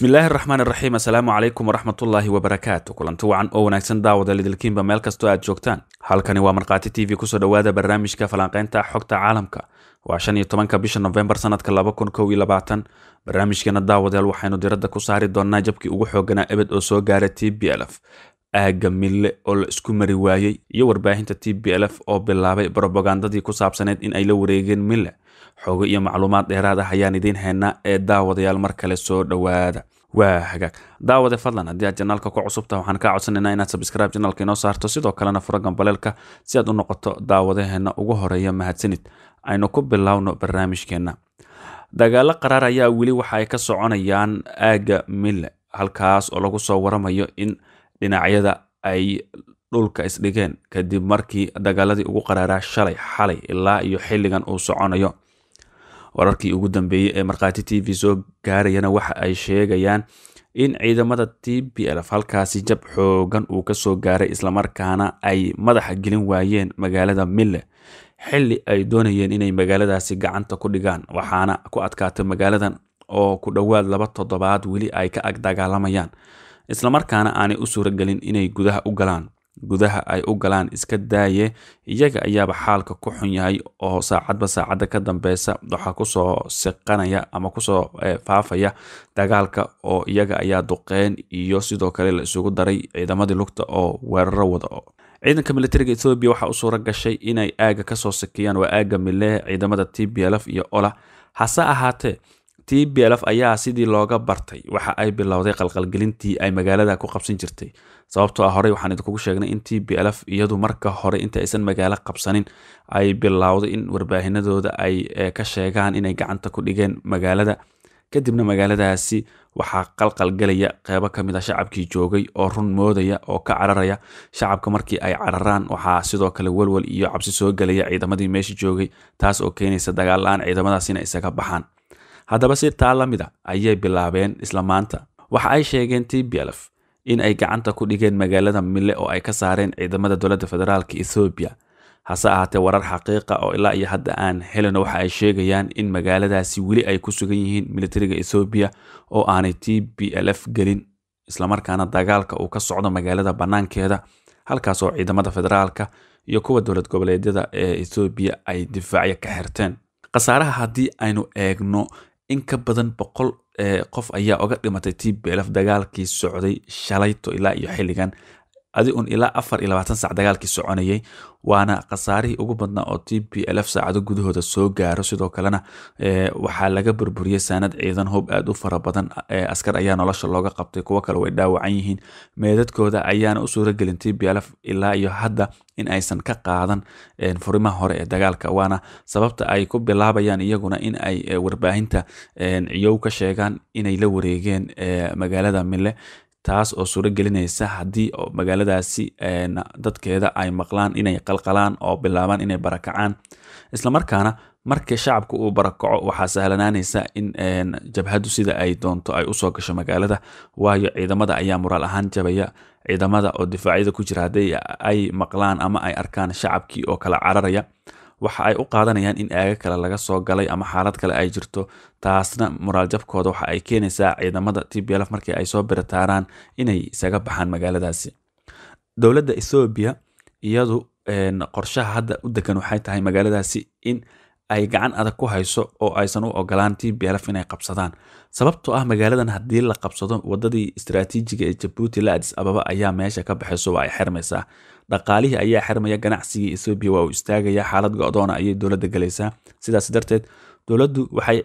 bismillaahi raxmaan iraxiim assalaamu calaykum waraxmatullaahi wabarakaatu kulanti wacan oo wanaagsan daawada lidilkiinba meel kastoo aad joogtaan halkani waa markhaati t v kusoo dhowaada barnaamijka falanqeynta xogta caalamka waa shan iyo tobanka bisha nofembar sanadka laba kun kow iyo labaatan barnaamijkeena daawadeel waxaynu diradda ku saari doonaa jabkii ugu xooganaa ebed oo soo gaara t b lf aaga mille oo la isku mari waayey iyo warbaahinta t b lf oo bilaabay brobagandadii ku saabsaneyd in ay la wareegeen mille xoogo iyo macluumaad dheeraad ah ayaan idiin haynaa ee daawadayaal mar kale soo dhowaada waa hagaag daawade fadlan haddii aad janaalka ku cusubta waxaan kaa codsanaynaa inaad sabscribe janaalka inoo saarto sidoo kalena furo gambaleelka si aad u noqoto daawadaheena ugu horeeya mahadsanid aynu ku bilowno barnaamijkeenna dagaalo qaraar ayaa weli waxa ay ka soconayaan aaga mille halkaas oo lagu soo waramayo in dhinacyada ay dhulka isdhigeen kadib markii dagaaladii ugu qaraaraa shalay xalay ilaa iyo xilligan uu soconayo wararkii ugu dambeeyey ee markhaati t v soo gaarayana waxa ay sheegayaan in ciidamada t b lf halkaasi jab xoogan uu kasoo gaaray islamarkaana ay madaxa gelin waayeen magaalada mille xili ay doonayeen inay magaaladaasi gacanta ku dhigaan waxaana ku adkaatay magaaladan oo ku dhowaad laba toddobaad weli ay ka ag dagaalamayaan islamarkaana aanay u suuragelin inay gudaha u galaan gudaha ay u galaan iska daaye iyaga ayaaba xaalka ku xun yahay oo saacadba saacadda ka dambeysa waxaa kusoo siqanaya ama kusoo faafaya dagaalka oo iyaga ayaa duqeen iyo sidoo kale la isugu daray ciidamadii lugta oo weeraro wada ciidanka militariga ethoobiya waxaa u suura gashay inay aaga kasoo sikiyaan waa aaga milehe ciidamada t b lf iyo ola hase ahaatee t b lf ayaa sidii looga bartay waxa ay bilowday qalqalgelintii ay magaalada ku qabsan jirtay sababtoo ah horey waxaan idinkugu sheegnay in t b lf iyadu marka hore inta aysan magaalo qabsanin ay bilowday in warbaahinadooda ay ka sheegaan inay gacanta ku dhigeen magaalada kadibna magaaladaasi waxaa qalqalgelaya qeybo kamid a shacabkii joogay oo run moodaya oo ka cararaya shacabka markii ay cararaan waxaa sidoo kale welwel iyo cabsi soo gelaya ciidamadii meesha joogay taas oo keenaysa dagaal la-aan ciidamadaas ina isaga baxaan haddaba si taa la mid a ayay bilaabeen isla maanta waxa ay sheegeen t b lf in ay gacanta ku dhigeen magaalada mille oo ay ka saareen ciidamada dowladda federaalka ethoobiya hase ahaatee warar xaqiiqa oo ilaa iyo hadda aan helino waxa ay sheegayaan in magaaladaasi weli ay ku sugan yihiin militariga ethoobiya oo aanay t b lf gelin islamarkaana dagaalka uu ka socdo magaalada bannaankeeda halkaas oo ciidamada federaalka iyo kuwa dowlad goboleedyada ee ethoobiya ay difaacyo ka xirteen khasaaraha haddii aynu eegno in ka badan boqol qof ayaa oga dhimatay t b lf dagaalkii socday shalayto ilaa iyo xilligan adi un ilaa afar iyo labaatan sac dagaalkii soconayay waana khasaarihii ugu badnaa oo t b lf saacado gudahooda soo gaaro sidoo kalena waxaa laga burburiyey saanad ciidan hoob aad u fara badan askar ayaa nolosha looga qabtay kuwo kale way dhaawacan yihiin meedadkooda ayaana u suuragelin t b lf ilaa iyo hadda in aysan ka qaadan furimaha hore ee dagaalka waana sababta ay ku bilaabayaan iyaguna in ay warbaahinta ciyow ka sheegaan inay la wareegeen magaalada mille taas oo suuro gelinaysa haddii magaaladaasi dadkeeda ay maqlaan inay qalqalaan oo bilaabaan inay barakacaan islamarkaana markii shacabka uu barakaco waxaa sahlanaanaysa in jabhaddu sida ay doonto ay usoo gasho magaalada waayo ciidamada ayaa muraal ahaan jabaya ciidamada oo difaacyada ku jira haddii ay maqlaan ama ay arkaan shacabkii oo kala cararaya waxa ay u qaadanayaan in aaga kale laga soo galay ama xaalad kale ay jirto taasna moraal jabkooda waxa ay keenaysaa ciidamada t b lf markii ay soo biritaaraan inay isaga baxaan magaaladaasi dowladda ethoobiya iyadu qorshaha hadda u degan waxay tahay magaaladaasi in ay gacan adag ku hayso oo aysan u ogolaan t b lf inay qabsadaan sababtoo ah magaaladan haddii la qabsado wadadii istaraatiijiga ee jabuuti la adis ababa ayaa meesha ka baxayso waa ay xirmaysaa dhaqaalihii ayaa xirmaya ganacsigii ethoobiya waa uu istaagaya xaalad go-doona ayay dowladda galaysaa sidaas darteed dowladdu waxay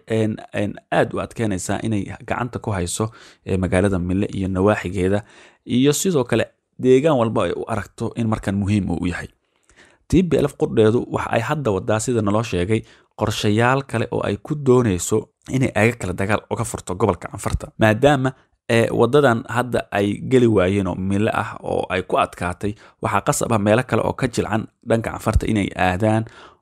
aad u adkeynaysaa inay gacanta ku hayso magaalada mille iyo nawaaxigeeda iyo sidoo kale deegaan walba ay u aragto in markan muhiim uu yahay t b lf qurdheedu waxa ay hadda wadaa sida naloo sheegay qorshayaal kale oo ay ku doonayso inay aaga kale dagaal uga furto gobolka canfarta maadaama wadadan hadda ay geli waayeen oo mille ah oo ay ku adkaatay waxaa qasab ah meelo kale oo ka jilcan dhanka canfarta inay aadaan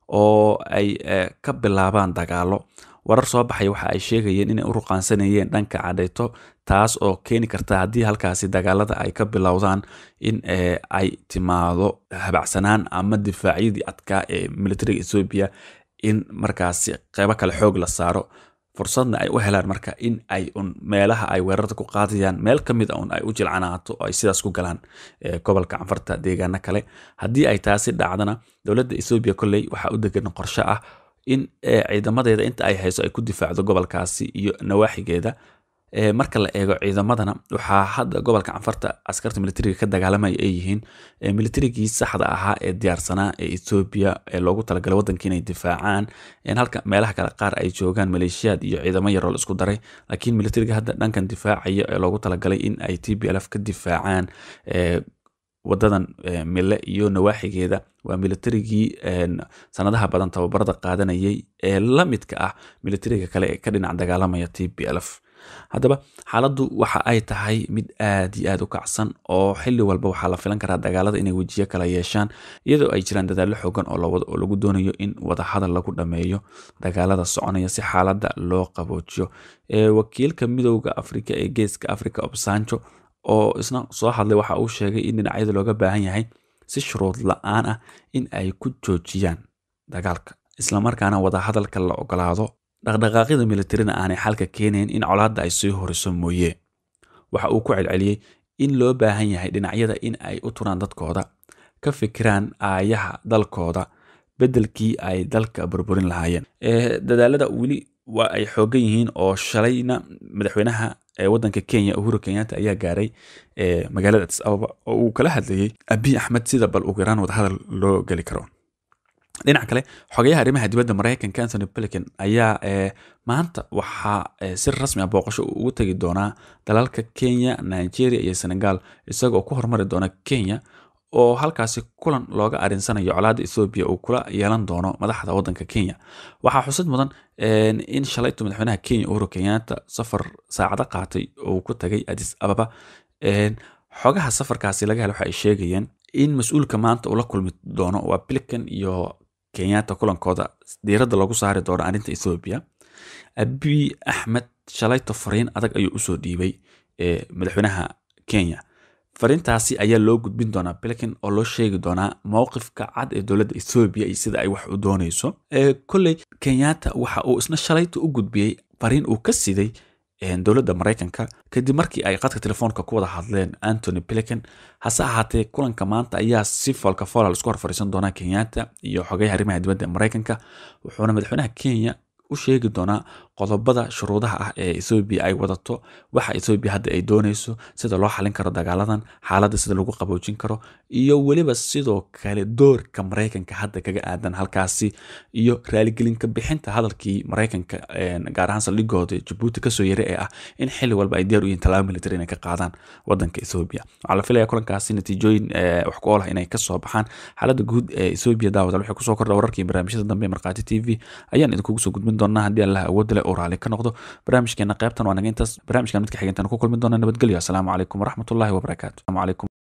oo ay ka bilaabaan dagaalo warar soo baxaya waxa ay sheegayeen inay u ruqaansanayeen dhanka cadhayto taas oo keeni karta haddii halkaasi dagaalada ay ka bilowdaan in ay timaado habacsanaan ama difaacyadii adkaa ee militariga ethoobiya in markaasi qeybo kale xoog la saaro fursadna ay u helaan marka in ay un meelaha ay weerarta ku qaadayaan meel ka mid a un ay u jilcanaato oo ay sidaas ku galaan gobolka canfarta deegaano kale haddii ay taasi dhacdana dowladda ethoobiya kolley waxaa u degan qorshe ah in ciidamadeeda inta ay hayso ay ku difaacdo gobolkaasi iyo nawaaxigeeda marka la eego ciidamadana waxaa hadda gobolka canfarta askarta militariga ka dagaalamaya ay yihiin militarigii saxda ahaa ee diyaarsanaa ee ethoobiya ee loogu talagalay waddanka inay difaacaan halka meelaha kale qaar ay joogaan maleeshiyaad iyo ciidamo yaroo la isku daray laakiin militariga hadda dhankan difaacaya ee loogu talagalay in ay t b lf ka difaacaan wadadan mille iyo nawaaxigeeda waa militarigii sanadaha badan tababarada qaadanayay ee la midka ah militariga kale ee ka dhinac dagaalamaya t b lf haddaba xaaladdu waxa ay tahay mid aad iyo aad u kacsan oo xili walba waxaa la filan karaa dagaalada inay wejiyo kala yeeshaan iyadoo ay jiraan dadaallo xoogan oo lagu doonayo in wadahadal lagu dhammeeyo dagaalada soconaya si xaaladda loo qaboojiyo wakiilka midowda afrika ee geeska africa obsanjo oo isna soo hadlay waxa uu sheegay in dhinacyada looga baahan yahay si shuruud la-aan ah in ay ku joojiyaan dagaalka islamarkaana wadahadalka la ogolaado dhaqdhaqaaqyada militarina aanay xalka keenayn in colaadda ay sii horiso mooye waxa uu ku celceliyey in loo baahan yahay dhinacyada in ay u turaan dadkooda ka fikiraan aayaha dalkooda beddelkii ay dalka burburin lahaayeen dadaalada weli waa ay xoogan yihiin oo shalayna madaxweynaha waddanka kenya uhuru kenyatta ayaa gaaray magaalada addis ababa oo uu kala hadlayey abiy axmed sida bal ugu yaraan wadahadal loo geli karo dhinaca kale xogayaha arrimaha dibadda maraykanka antony blinken ayaa maanta waxaa si rasmi ah booqasho ugu tegi doonaa dalalka kenya nigeria iyo senegal isagoo ku hormari doona kenya oo halkaasi kulan looga arinsanayo colaadda ethoobiya uu kula yeelan doono madaxda waddanka kenya waxaa xusid mudan in shalaytu madaxweynaha kenya uhuru kenyatta safar saacado qaatay oo ku tagay addis ababa xogaha safarkaasi laga hela waxa ay sheegayeen in mas-uulka maanta uu la kulmi doono waa blinken iyo kenyatta kulankooda diiradda lagu saari doono arrinta ethoobiya abiy axmed shalayto fariin adag ayuu usoo dhiibay madaxweynaha kenya fariintaasi ayaa loo gudbin doonaa blinken oo loo sheegi doonaa mowqifka cad ee dowladda ethoobiya iyo sida ay wax u dooneyso kolley kenyatta waxa uu isna shalayto u gudbiyey fariin uu ka siday dowladda maraykanka kadib markii ay qadka telefoonka ku wada hadleen antony blinken hase ahaatee kulanka maanta ayaa si foolka foolal isku hor fariisan doonaa kenyatta iyo xogayaha arrimaha dibadda maraykanka wuxuuna madaxweynaha kenya u sheegi doonaa qodobada shuruudaha ah ee ethoobiya ay wadato waxa ethoobiya hadda ay dooneyso sida loo xalin karo dagaaladan xaaladda sida lagu qaboojin karo iyo weliba sidoo kale doorka maraykanka hadda kaga aadan halkaasi iyo raaligelinka bixinta hadalkii maraykanka gaar ahaan saldhigooda jabuuti kasoo yara ee ah in xili walba ay diyaar u yihiin tallaabo military inay ka qaadaan wadanka ethoobiya waxaa la filaya kulankaasi natiijooyin wax ku oolah inay kasoo baxaan xaaladda guud ee ethoobiya daawada waxay kusoo kordha wararkii barnaamijyada dambe ee markhaati t v ayaan idinkugu soo gudbin doonaa haddii allah awood leh oo raali ka noqdo barnaamijkeena qaybtan waa naga intaas barnaamijkan midka xigeentan ku kulmi doona nabadgelyo asalaamu calaykum waraxmatullahi wabarakaatu